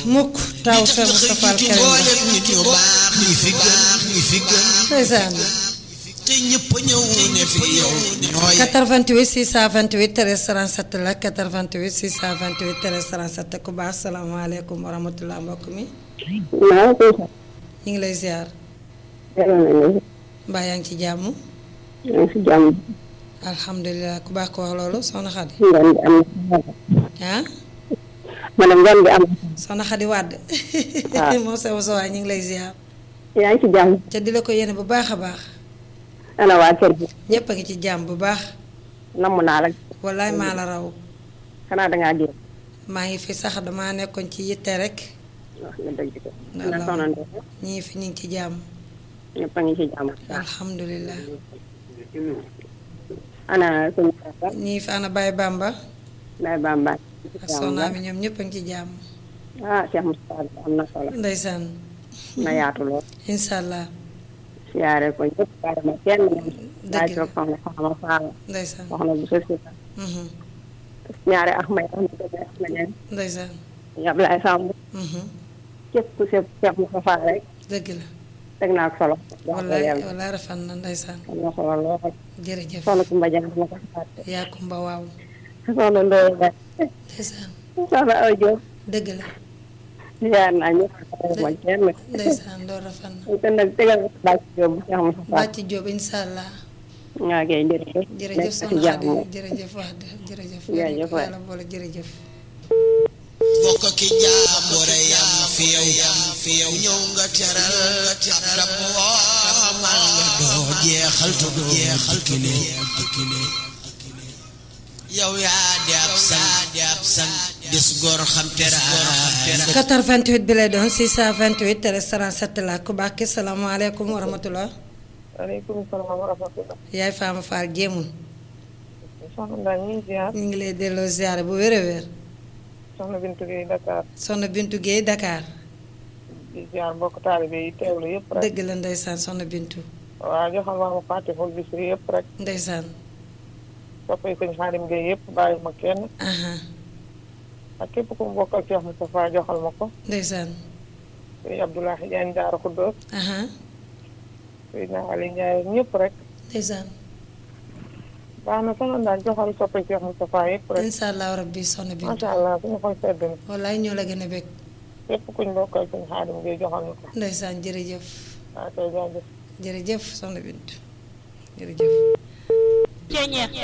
mukk taw Cheikh Moustapha al Karim ba nit ñu baax ñi fi gën ñi fi gën ndeysaan te ñëpp ñëw ne fi yow ñooy 88 628 13 37 la 88 628 13 37 ku baax salaamaaleykum wa rahmatulah mbokk mi maa ngi koy ñu ngi lay ziar delloo nañu mbaa yaa ngi ci jàmm ñu ngi si jàmm alhamdulilah ku baax ko wax loolu soxna Xadi ngoon gi am na ah ma ne ngoon gi am soxna Xadi wàdd waaw. moom sa sa waay ñu ngi lay ziar na yaa ngi si jàmm ca di la ko yéene bu baax a baax ana waa kër gi ñëpp a ngi ci jàmm bu baax namm naa la wallaay maa la raw xanaa dangaa génn maa ngi fi sax damaa nekkoon ci yitte rek wax nga dëgg ko Waaw. na soxna Ndeye ñii fi ñu ngi ci jàmm ñëpp a ngi si jàmm alhamdulilah ana suñu papa ñii fi ana Baye Bamba Ndeye Bamba ak soxna mi ñoom ñëpp a ngi ci jàmm ah Cheikh Moustapha am na solo ndeysaan na yaatu lool incha allah siyaare ko ñëpp bàyyi ma kenn Dëgg laaj la. toog soxna soxna Faala ndeysaan soxna bu sësi mhm, ñaari ax may am na ax ma ñeen ndeysaan Ablaye Samb mhm, képp ku seet Cheikh Moustapha rek dëgg la teg naa ko solo wax dëgg wallaay yàlla wallaay rafet na ndeysaan am na solo lool jërëjëf soxna Kumba Jang ma ko fàtte yaa kumba waaw soxna Ndoye Ba ndeysaan soxna Awa Diop dëgg la ziar naa ñëpp ma kenn ndeysaan loolu rafet na te nag tegal ko Bàcc Diop bu Cheikh Moustapha bàcc Jóob incha allah ñaa kay jërëjëf jërëjëf nekk ci soxna jàmm Xadi jërëjëf wax dëgg jërëjëf Jërëjëf waay. yàlla boole jërëjëf bokk ki jaambure yam fi yow yam fi yow ñëw nga teral dab woomal nga doo jeexal te doo jeexal kile kile yow yaa di ab san di ab san des góor xam teraanga 88 bi lay doon 628 13 37 la ku baax ki salaamaaleykum wa rahmatullah waaleykum salaam wa rahmatulah yaay Fama Fall jéemul soxna Ndaa ñu ngi ziar ñu ngi lay delloo ziare bu wér a wér soxna Bintu Gueye Dakar soxna Bintu Guèye Dakar di ziar mbokk taalibe yi teewlu yëpp rek dëgg la ndeysaan soxna Bintu waaw joxal ma ma fàttewul bis yi yëpp rek ndeysaan soppay sëñ Xaadim Gueye yëpp bàyyi ma kenn aha ak képp ku mu bokkal Cheikh Moustapha joxal ma ko ndeysaan sëñ Abdoulahi Diagne Daara Khoudoss aha sëñ Ali Ndiaye ñëpp rek ndeysaan baax na soxna Ndaa joxal soppay Cheikh Moustapha yëpp rek incha allah rabbi soxna Bintu macha allah suñu xol sedd na wallaay ñoo la gën a bég képp kuñ bokkal sëñ Xaadim Gueye joxal ma ko ndeysaan jërëjëf waaw kay jaajëf jërëjëf soxna Bintu jërëjëf